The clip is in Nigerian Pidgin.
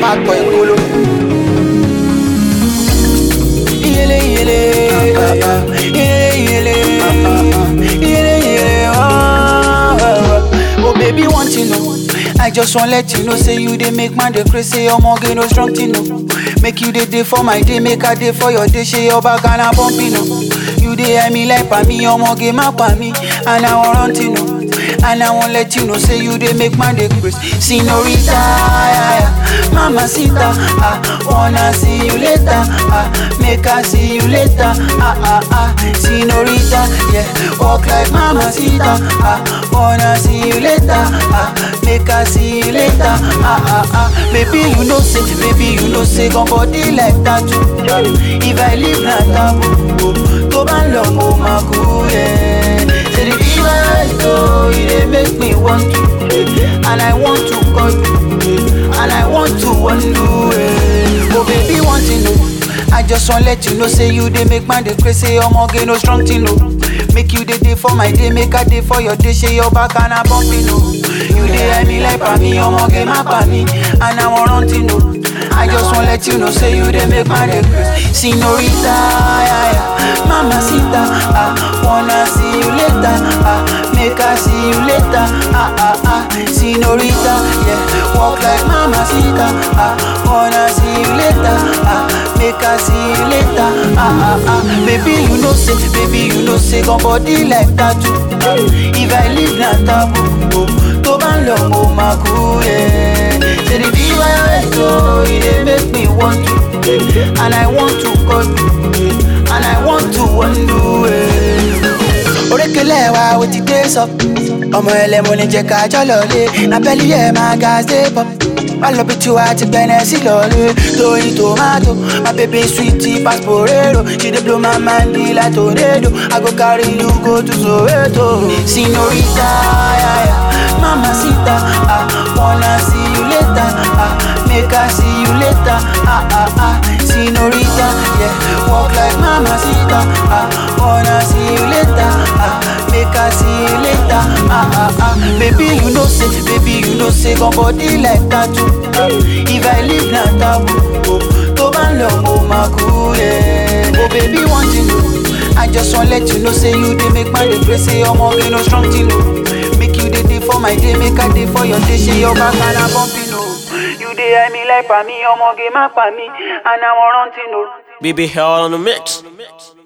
má pọ̀ ìkolo. Iyele iyele, iyele iyele, iyele iyele, oh, oh baby want you know. I just wan let you know say you dey make man dey crazy say omoge no strong thing no. Make you dey dey for my day, make I dey for your day, shey your back and I bump you know. You dey eye me like pa me, omoge ma pa me, and I wan run thing no. And I won't let you know, say you dey make man dey crazy. Senorita, yeah, yeah. Mama Sita, ah, wanna see you later, ah, make I see you later, ah, ah, ah. Senorita, yeah, walk like Mama Sita, ah, wanna see you later, ah, make I see you later, ah, ah, ah. Baby, you know say, baby, you know say, gon' body like tattoo. If I leave na taboo, tó bá ń lọ mo máa kú, yeah. Say the fever I go, it dey make me want to, and I want to call you, and I want to undo it. Oh baby, want to know. I just want let you know, say you dey make man dey crazy, say omoge no strong thing no. Make you dey dey for my day, make I dey for your day, shey your back and I bump you know. You dey eye me like pa me, omoge ma pa me, and I wan run thing no. I just want let you know, say you dey make man dey crazy. Senorita, yeah, yeah. Mama Sita, ah, wanna see you later, ah, make I see you later, ah, ah, ah. Senorita, yeah, walk like Mama Sita, ah, wanna see you later, ah, make I see you later, ah, ah, ah. Baby, you know say, baby, you know say, gon' body like tattoo. If I leave na taboo, tó bá ń lọ mo máa kú, yeah. Say the fever I go, it dey make me want to, and I want to call you, and I want to undo it. Orékelẹ̀ wa o ti dé sọ, ọmọ ẹlẹ́mu ni jẹ́ ká jọ lọlé, abẹ́lí ẹ̀ máa ga ṣe pọ̀. Má lọ bí tiwa ti gbẹ̀nẹ̀ sí lọlé, tóyin tomato, my baby sweetie pass porero, she dey blow my mind like tornado, I go carry you go to Soweto. Senorita, yeah, yeah. Mama Sita, ah, wanna see you later, ah, make I see you later, ah, ah, ah. Senorita, yeah, walk like Mama Sita, ah, wanna see you later, ah, make I see you later, ah, ah, ah. Baby, you know say, baby, you know say, gon' body like tattoo. If I leave na taboo, tó bá ń lọ mo máa kú, yeah. Oh baby, want you know, I just wan let you know, say you dey make man dey crazy, say omoge no strong thing no. Make you dey dey for my day, make I dey for your day, shey your back and I bump you know. You dey eye me like pa me, omoge ma pa me, and I wan run thing no. BB Hell on the mix.